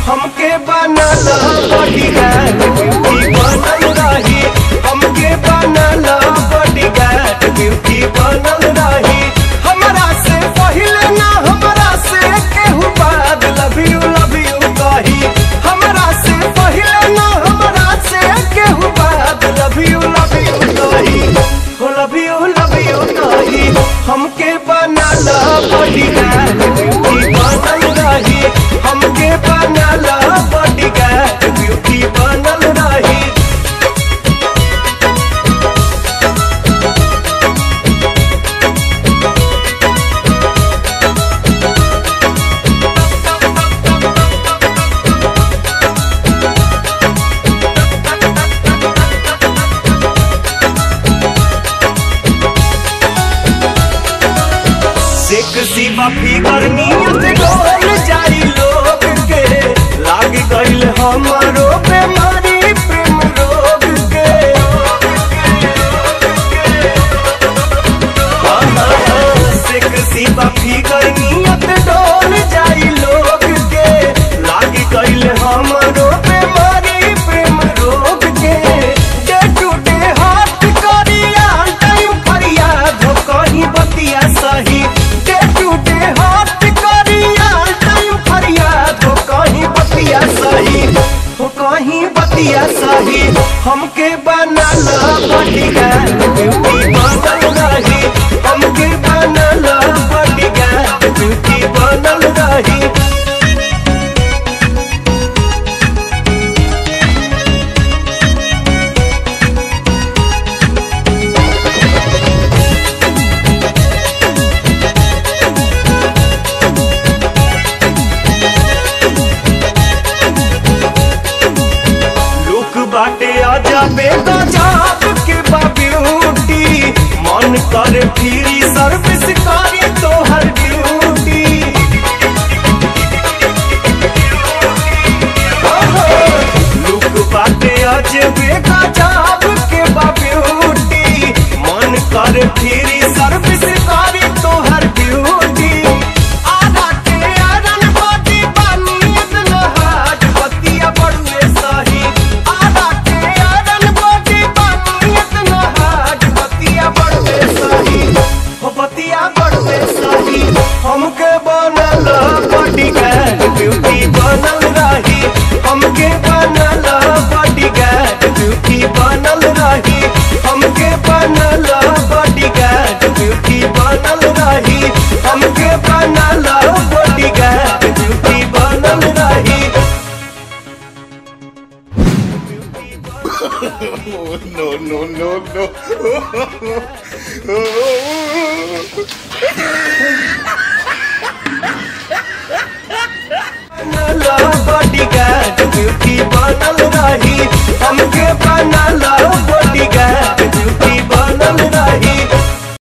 हमके बनल bodyguard beauty बनल रही हमके बनल बॉडीगार्ड ब्यूटी बनल रही हमरा से पहिले ना हमरा से केहू बाद लव यू लव यू कही हमरा से पहिले ना हमरा से केहू बाद लव यू लव यू कही हो लव यू लव यू कही हमके बनल बॉडीगार्ड ब्यूटी बनल रही हमके बनल बॉडीगार्ड ब्यूटी बनल रही सेक्सी बफी गर्नियत डोल जाई लोग के लाग गइल हमरो बेमारी प्रेम रोग के सेक्सी बफी गर्नियत डोल जाई लोग के लाग गइल हमरो बेमारी प्रेम रोग के डे टू डे हाथ करिया टाइम फरियाद हो कहीं बतिया सही डे टू डे हाथ करिया टाइम फरियाद हो कहीं बतिया सही हो कहीं बतिया सही हमके बनल बॉडीगार्ड ब्यूटी बनल रही हमके बनल बॉडीगार्ड ब्यूटी बनल रही लोक बाटे आजा बेटा जाप के बा ब्यूटी मन करे फ्री सर्विस करे तो हर ड्यूटी लोक बाटे आज बेटा जाप के बा ब्यूटी मन करे फ्री सर्विस करे तो हर ड्यूटी आधा के आरन बॉडी बानी इतना हाज बतिया बड़ुए सही आधा के आरन बॉडी बानी इतना हाज बतिया बड़ुए सही हो बतिया बड़ुए सही हमके बनल बॉडीगार्ड ब्यूटी बनल रही हमके बनल बॉडीगार्ड ब्यूटी बनल रही हमके बनल बॉडीगार्ड ब्यूटी बनल रही हमके बनल बॉडीगार्ड ब्यूटी बनल रही no, no, no, no. बनल बॉडीगार्ड ब्यूटी बनल रही हमके बनल